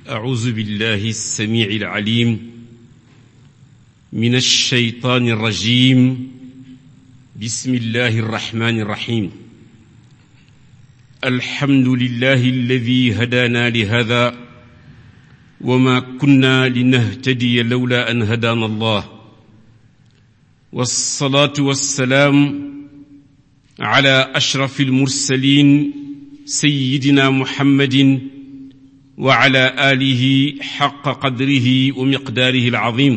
أعوذ بالله السميع العليم من الشيطان الرجيم بسم الله الرحمن الرحيم الحمد لله الذي هدانا لهذا وما كنا لنهتدي لولا أن هدانا الله والصلاة والسلام على أشرف المرسلين سيدنا محمد وعلى آله حق قدره ومقداره العظيم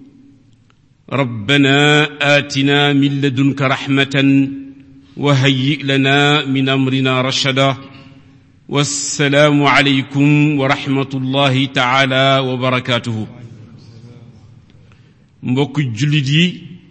ربنا آتنا من لدنك رحمة وهيئ لنا من أمرنا رشدا والسلام عليكم ورحمة الله تعالى وبركاته mbokk jullit yi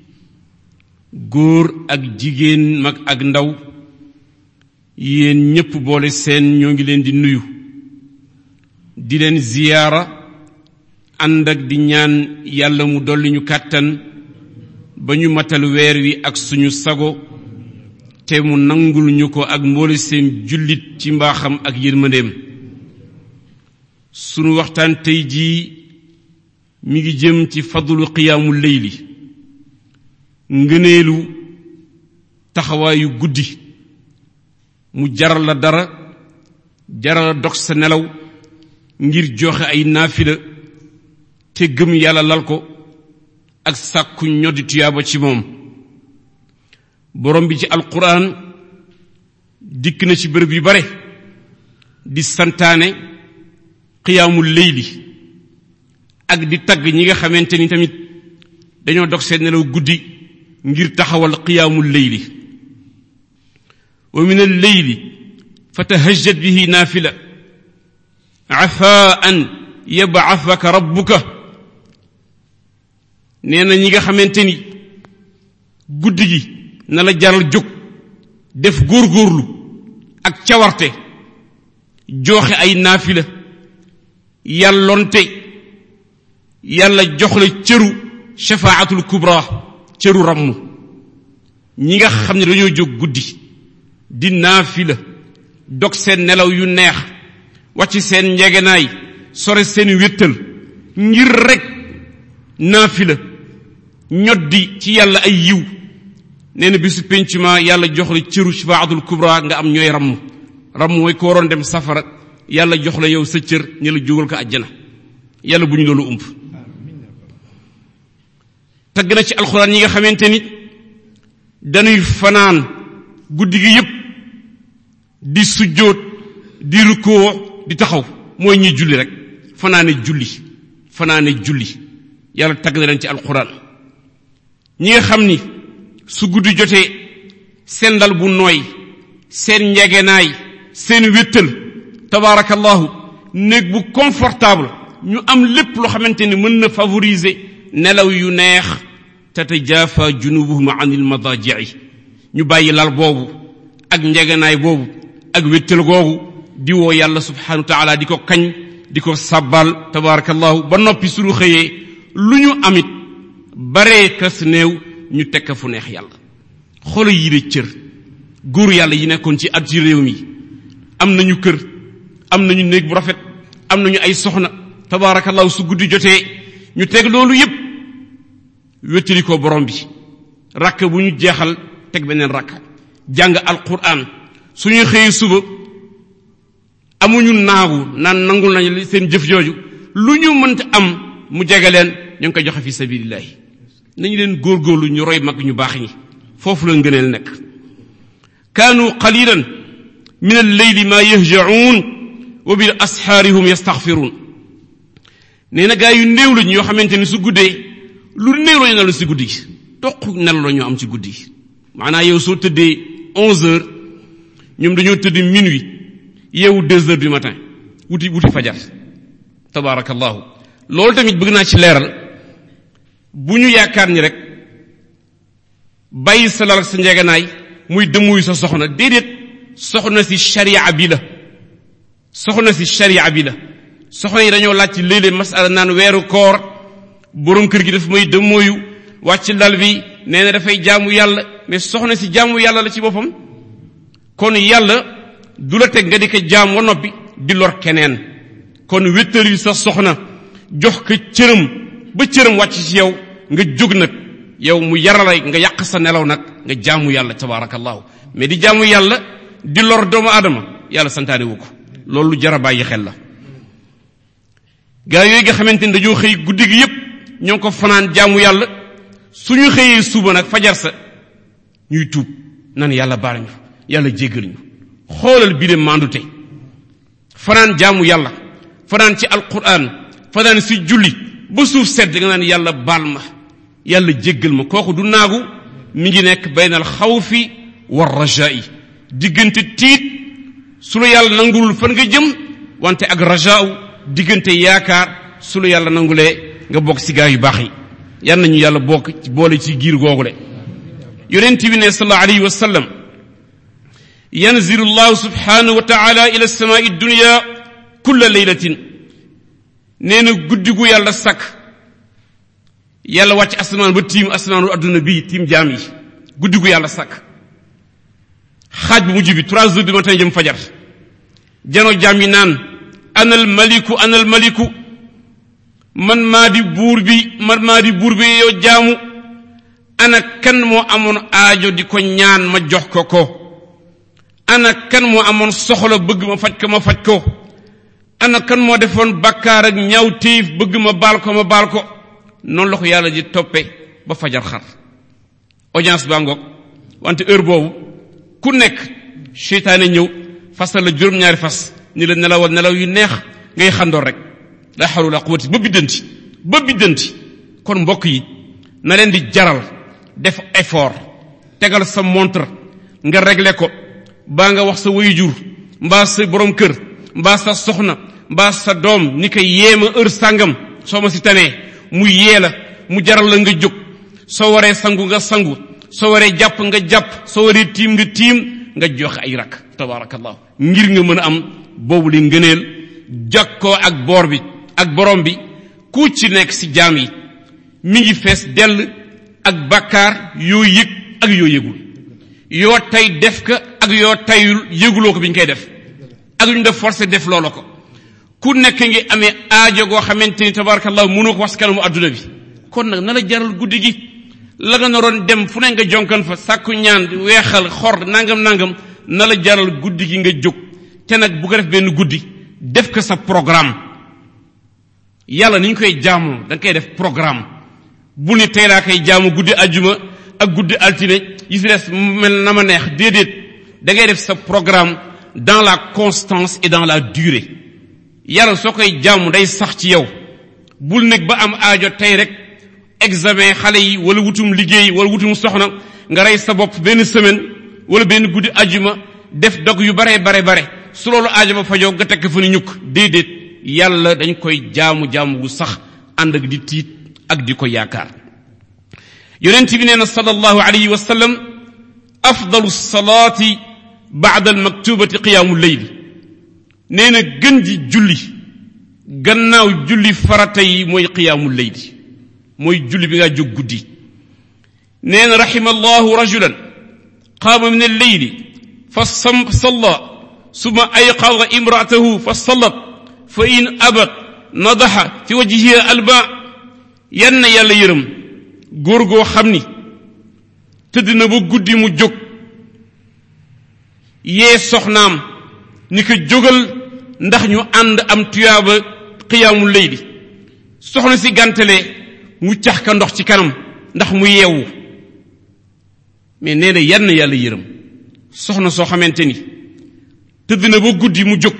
góor ak jigéen mag ak ndaw yéen ñépp boole seen ñoo ngi leen di nuyu di leen ziyaara ànd ak di ñaan yàlla mu dolli ñu kàttan ba ñu matal weer wi ak suñu sago te mu nangul ñu ko ak mboole seen jullit ci mbaaxam ak yërmandeem sunu waxtaan tey jii mi ngi jëm ci fadlu qiyaamu leyli ngëneelu taxawaayu guddi mu jaral la dara jaral la dog sa nelaw ngir joxe ay naafila te gëm yàlla lal ko ak sàkku ñoddi tuyaaba ci moom borom bi ci alquran dikk na ci bërëb yu bare di santaane qiyaamul leyli ak di tagg ñi nga xamante ni tamit dañoo dog seen nelaw guddi ngir taxawal qiyaamul leyli wa min al leyli fatahajjat bihi naafila afaan yab'athaka rabbuka nee na ñi nga xamante ni guddi gi na la jaral jóg def góorgóorlu ak cawarte joxe ay naafila yàllonte yàlla jox la cëru shafaatul kubra cëru ramm ñi nga xam ne dañoo jóg guddi di naafila dog seen nelaw yu neex wàcc seen njegenaay sore seen wéttal ngir rek naafila ñoddi ci yàlla ay yiw nee na bisu pencuma yàlla jox la cëru shafaatul kubra nga am ñooy ramm ramm mooy ko waroon dem safara yàlla jox la yow sa cër ñi la jógal ko àjjana yàlla bu ñu loolu ump tagg na ci alxuraan yi nga xamante ni dañuy fanaan guddi gi yépp di sujjóot di rukkoo di taxaw mooy ñuy julli rek fanaane julli fanaane julli yàlla tagg na leen ci alxuraan ñi nga xam ni su guddi jotee seen dal bu nooy seen njegenaay seen wéttal tabaarakallahu néeg bu confortable ñu am lépp loo xamante ni mën na favoriser nelaw yu neex tatajafa junubuhum anil madaji'i ñu bàyyi lal boobu ak njegenaay boobu ak wéttal googu di woo yàlla subhanahu wa taala di ko kañ di ko sabbal tabarakallahu ba noppi suñu xëyee lu ñu amit baree kas néew ñu tekk fu neex yàlla xolo yi de cër góor yàlla yi nekkoon ci at ci réew mi am nañu kër am nañu néeg bu rafet am nañu ay soxna tabarakallahu su guddi jotee ñu teg loolu yépp wéttali ko borom bi rakk bu ñu jeexal teg beneen rakk jàng alquran suñu xëyee suba amuñu naagu naan nangul nañu seen jëf jooju lu ñu mënta am mu jege leen ñu ngi koy joxe fi sabilillahi nañu leen góorgóorlu ñu roy mag ñu baax ñi foofu la ngëneel nekk kaanu qalilan min alleyli ma yahjaun wa bil asxaari hum yastaxfiruun nee na gaa yu néew lañu yoo xamante ni su guddee lu néew lañu nelaw si guddi gi toq nelaw la ñoo am ci guddi gi maanaam yow soo tëddee onze heures ñoom dañoo tëdd minuit yeewu deux heures du matin wuti wuti fajar tabaarakallahu loolu tamit bëgg naa ci leeral bu ñu yaakaar ni rek bàyyi sa lal ak sa njegenaay muy dëmmuyu sa soxna déedéet soxna si sharia bi la soxna si sharia bi la soxna yi dañoo laaj ci léeg-léeg masala naan weeru koor borom kër gi daf may dëmmooyu wàcc lal bi nee na dafay jaamu yàlla mais soxna si jaamu yàlla la ci boppam kon yàlla du la teg nga di ko jaam wa noppi di lor keneen kon wéttal yi sa soxna jox ko cëram ba cëram wàcc ci yow nga jóg nag yow mu yaralay nga yàq sa nelaw nag nga jaamu yàlla tabarakallahu mais di jaamu yàlla di lor doomu aadama yàlla santaane wu ko loolu lu jara bàyyi xel la gaa yooyu nga xamante ni dañoo xëy guddi gi yépp ñoo ngi ko fanaan jaamu yàlla suñu xëyee suba nag fajar sa ñuy tuub nan yàlla baal ñu yàlla jéggal ñu xoolal bi de mandute fanaan jaamu yàlla fanaan ci alquran fanaan si julli ba suuf sedd nga naan yàlla baal ma yàlla jéggal ma kooku du naagu mi ngi nekk baynal xawfi war rajaa'i diggante tiit su la yàlla nangulul fan nga jëm wante ak rajaa'u diggante yaakaar su la yàlla nangulee nga bokk si gaa yu baax yi yal nañu yàlla bokk ci boole ci giir googule yonent bi ne sallallahu alayhi wa sallam yanzilu llahu subhanahu wa taala ila samaai dunya kulla laylatin nee na guddi gu yàlla sakk yàlla wàcc asamaan ba tiim asamaanu adduna bii tiim jaam yi guddi gu yàlla sakk xaaj bu mujj bi trois heures du matin jëm fajar jano jaam yi naan anal maliku anal maliku man maa di buur bi man maa di buur bi yow jaamu ana kan moo amoon aajo di ko ñaan ma jox ko ko ana kan moo amoon soxla bëgg ma faj ko ma faj ko ana kan moo defoon bakkaar ak ñaaw téef bëgg ma baal ko ma baal ko noonu la ko yàlla di toppe ba fajar xar audience baa ngoog wante heure boobu ku nekk seytaane ñëw fasal la juróom-ñaari fas ni la nelawal nelaw yu neex ngay xandoor rek la xawla wala quwwati ba biddanti ba biddanti kon mbokk yi na leen di jaral def effort tegal sa montre nga régler ko baa nga wax sa waajur mbaa sa borom kër mbaa sa soxna mbaa sa doom ni ko yéema heure sàngam soo ma si tanee mu yee la mu jaral la nga jóg soo waree sangu nga sangu soo waree jàpp nga jàpp soo waree tiim nga tiim nga joxe ay rak tabarakallahu ngir nga mën a am boobu li ngëneel jokkoo ak boor bi ak borom bi ku ci nekk ci jaam yi mi ngi fees dell ak bakkaar yoo yëg ak yoo yëgul yoo tey def ka ak yoo tayul yëguloo ko bi ñu koy def ak ñu def forcé def loola ko ku nekk ngi amee aajo goo xamante ni tabarakallahu mënoo ko wax ci kanamu adduna bi kon nag na la jaral guddi gi la nga naroon dem fu ne nga jonkan fa sàkku ñaan weexal xor nangam nangam na la jaral guddi gi nga jóg te nag bu ko def benn guddi def ko sa programme yàlla ni ñu koy jaamoo da nga koy def programme bu ni tey laa koy jaamu guddi ajjuma ak guddi altine yi si des mel na ma neex déedéet da ngay def sa programme dans la constance et dans la durée yàlla soo koy jaamu day sax ci yow bul nekk ba am aajo tey rek examen xale yi wala wutum liggéey wala wutum soxna nga rey sa bopp benn semaine wala benn guddi ajjuma def dog yu bare bare bare su loolu aajo ba fajoo nga tekk fa ni ñukk déedéet yàlla dañ koy jaamu jaamu gu sax ànd ak di tiit ak di ko yaakaar yonent bi nee na sallallahu alayhi wa sallam afdalu salaati baada almaktubati qiyaamu leyli nee na gën ji julli gannaaw julli farata yi mooy qiyaamu leyli mooy julli bi ngaa jóg guddi nee na raxima allahu rajulan qaama min alleyli fa sam salla suma ayqada imraatahu fa sallat fa in abat nadaxa fi wajhiha alba yan na yàlla yërëm góor goo xam ni tëdd na ba guddi mu jóg yee soxnaam ni ko jógal ndax ñu ànd am tuyaaba xiyaamu leyli soxna si gàntalee mu cax ka ndox ci kanam ndax mu yeewu mais nee na yan yàlla yërëm soxna soo xamante ni tëdd na ba guddi mu jóg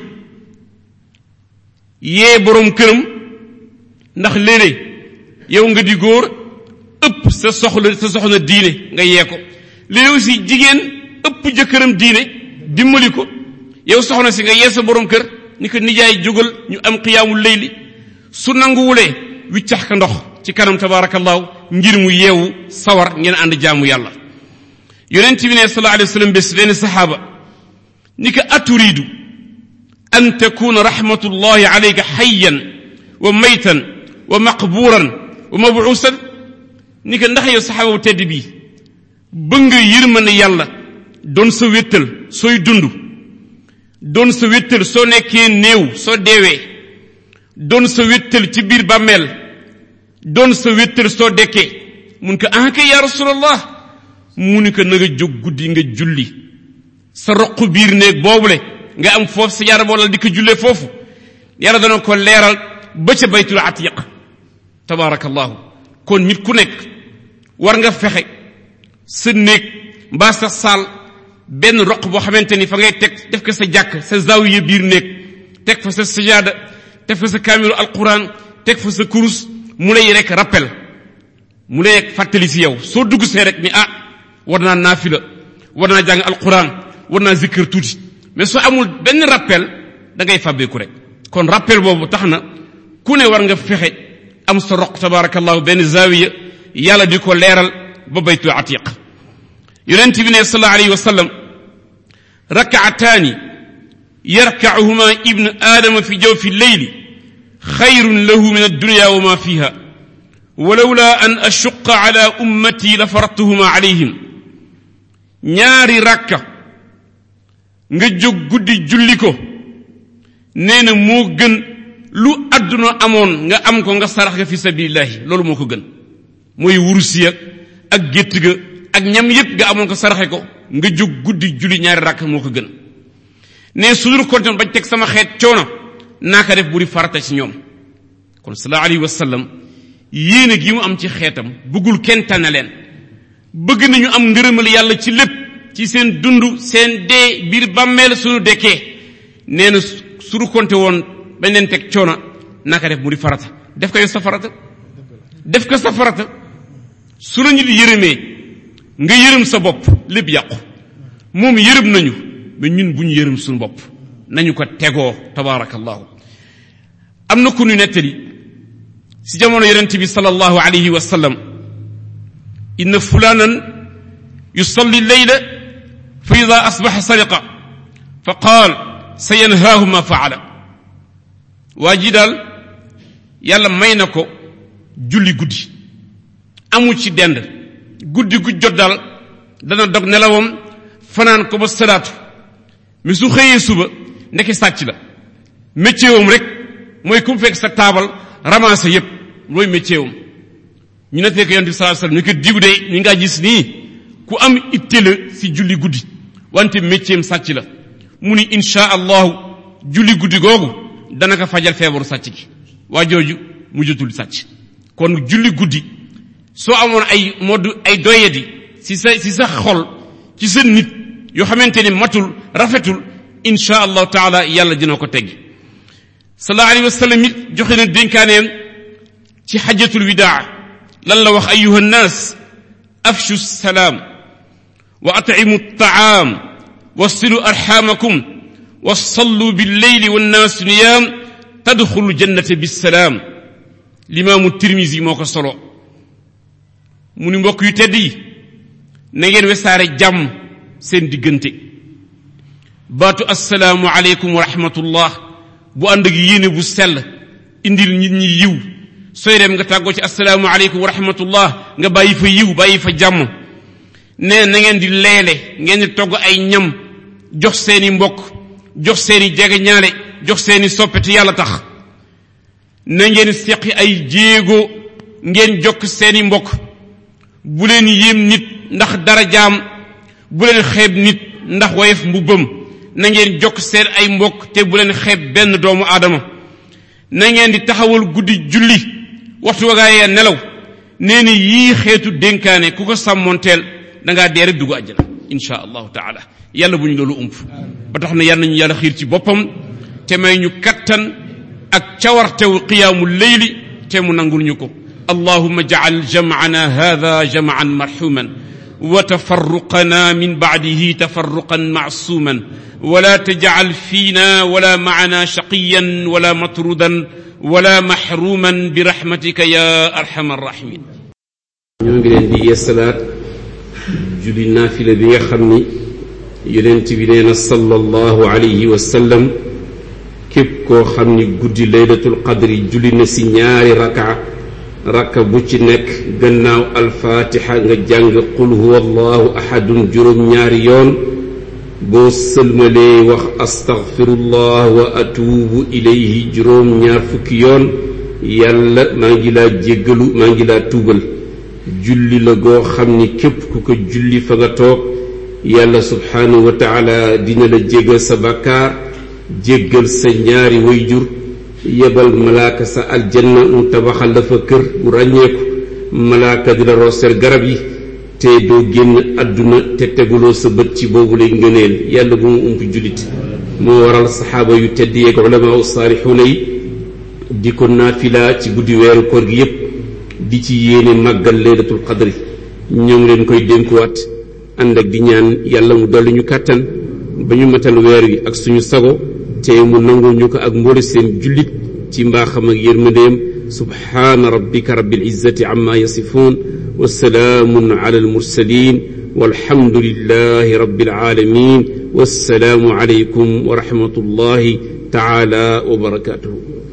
yee boroom këram ndax léeg-léeg yow nga di góor ëpp sa soxla sa soxna diine nga yee ko léeg aussi jigéen ëpp jëkkëram diine dimbali ko yow soxna si nga yee sa boroom kër ni ko nijaay jógal ñu am xiyaamul layli su nanguwulee wiccax ka ndox ci kanam tabaarakallaahu ngir mu yeewu sawar ngeen ànd jaamu yàlla yonent bi ne sallallahu alayhi wa sallam bés benn saxaaba ni ko aturiidu an takuna rahmatullahi alayka xayyan wa maytan wa maqbuuran wa mabuusan ni ko ndax yow saxaaba bu tedd bii bëgg nga yërmande yàlla doon sa wéttal sooy dund doon sa wéttal soo nekkee néew soo deewee doon sa wéttal ci biir bàmmeel doon sa wéttal soo dekkee mun ko ah kay yaa rasulallah mu ni ko na nga jóg guddi nga julli sa roq biir néeg boobule nga am foofu sa yaram wala di ko jullee foofu yàlla dana ko leeral ba ca baytul atiq tabaarakallahu kon nit ku nekk war nga fexe sa néeg mbaa sa saal benn roq boo xamante ni fa ngay teg def ko sa jàkk sa zawiya biir néeg teg fa sa sajaada teg fa sa kaamilu alquran teg fa sa kurus mu lay rek rappel mu lay rek fàttali si yow soo dugg see rek ni ah war naa naafila war naa jàng alquran war naa zikkër tuuti mais soo amul benn rappel da ngay fàbbeeku rek kon rappel boobu tax na ku ne war nga fexe am sa roq tabarakallahu benn zawiya yàlla di ko leeral ba baytu atiq yonent bi ne sallallahu alayhi wa sallam rakaataani yarkacuhuma ibnu aadama fi jawfi lleyli xayrun lahu min addunya wa ma fiha walawla an ashuqa ala ummati la faradtuhuma alayhim ñaari rakka nga jóg guddi julli ko nee na moo gën lu àdduna amoon nga am ko nga sarax nga fi sabilillahi loolu moo ko gën mooy wurusiya ak gétt ga ak ñam yépp nga amoon ko saraxe ko nga jóg guddi julli ñaari rakk moo ko gën ne su dul kontaan bañ teg sama xeet coono naa ko def bu di farata ci ñoom kon sallallahu alayhi wa sallam yéene gi mu am ci xeetam bëggul kenn tànn leen bëgg nañu am ngërëmal yàlla ci lépp ci seen dund seen dee biir bàmmeel suñu dekkee nee na su du konte woon bañ leen teg coono naa ko def mu di farata def ko yow sa farata def ko sa farata su la ñu di yërëmee nga yërëm sa bopp lépp yàqu moom yërëm nañu mais ñun bu ñu yërëm suñu bopp nañu ko tegoo tabaarakallahu am na ku ñu nettali si jamono yonent bi sallallahu alayhi wa sallam inna fulanan yusalli leyla fa ida asbaxa sariqa fa qaal sa yanhaahu ma faala waa ji daal yàlla may na ko julli guddi amu ci dend guddi gu jot daal dana dog nelawam fanaan ko ba salaatu mais su xëyee suba ndeke sàcc la métier wam rek mooy ku mu fekk sa taabal ramassé yépp looy métier wam ñu ne fekk yonent bi sallallahu alayhi wasallam ñu ko diw de ñu ngaa gis nii ku am itte la si julli guddi wante métier am sàcc la mu ni insha allahu julli guddi googu dana ko fajal feebaru sàcc gi waa jooju mujjatul sàcc kon julli guddi soo amoon ay modd ay doyadi si sa si sa xol ci sa nit yoo xamante ni matul rafetul insha allahu taala yàlla dina ko teggi sallallahu alayhi wa sallam it joxe na dénkaaneem ci xajatul widaa lan la wax ayuha nnaas afshu salaam wa atcimu altaam wasilu arxamakum wasallu billeyli wannaasu niyaam tadxulu jannata bisalaam limaamu tirmisi moo ko solo mu ni mbokk yu tedd yi na ngeen wesaare jàmm seen diggante baatu assalaamu aleykum wa rahmatullah bu ànd ak yéene bu sell indil nit ñi yiw sooy dem nga tàggoo ci assalaamu aleykum wa rahmatullah nga bàyyi fa yiw bàyyi fa jàmm nee na ngeen di leele ngeen di togg ay ñam jox seeni mbokk jox seeni jege ñaale jox seeni soppete yàlla tax na ngeen seqi ay jéego ngeen jokk seeni mbokk bu leen yéem nit ndax dara jaam bu leen xeeb nit ndax woyof mbubbam na ngeen jokk seen ay mbokk te bu leen xeeb benn doomu aadama na ngeen di taxawal guddi julli waxtu wagaayee nelaw nee ni yii xeetu dénkaane ku ko sàmmoonteel da ngaa dee rek dugg àjjana insha allahu taala yàlla bu ñu loolu ump ba tax na yàlla nañu yàlla xiir ci boppam te may ñu kattan ak cawartewu qiyaamu leyli te mu nangul ñu ko اللهم اجعل جمعنا هذا جمعا مرحوما وتفرقنا من بعده تفرقا معصوما ولا تجعل فينا ولا معنا شقيا ولا مطرودا ولا محروما برحمتك يا ارحم الراحمين ñoo ngi leen di yeesalaat julli naafila bi nga xam ni yonent bi nee na sallallahu alayhi wa sallam képp koo xam ni guddi laylatul qadri julli na si ñaari raka rakka bu ci nekk gannaaw alfaatixa nga jàng qul huwa allahu ahadun juróom ñaari yoon boo sëlmalee wax astaghfirullah wa atuubu ilayhi juróom ñaar fukki yoon yàlla maa ngi laa jéggalu maa ngi laa tuubal julli la goo xam ni képp ku ko julli fa nga toog yàlla subhaanahu wa taala dina la jéggal sa bàkkaar jéggal sa ñaari wayjur yebal malaaka sa aljanna mu tabaxal la fa kër bu ràññeeku malaaka di la rooseel garab yi te doo génn àdduna te teguloo sa bët ci boobu lay ngëneel yàlla bu mu ump jullit moo waral saxaaba yu tedd yeeg ulamaa saalixuuna yi di ko naafila ci guddi weeru koor gi yépp di ci yéene màggal laylatul qadri ñoo ngi leen koy dénkuwaat ànd ak di ñaan yàlla mu dolli ñu kàttan ba ñu matal weer wi ak suñu sago te mu nangul ñu ko ak mboole seen jullit ci mbaaxam ak yërmandeem subhaana rabbika rabbil izzati amma yasifuun wa salaamun ala almursalin walhamdulillahi rabbil alamin wassalaamu alaykum wa rahmatullahi taala wa barakatuhu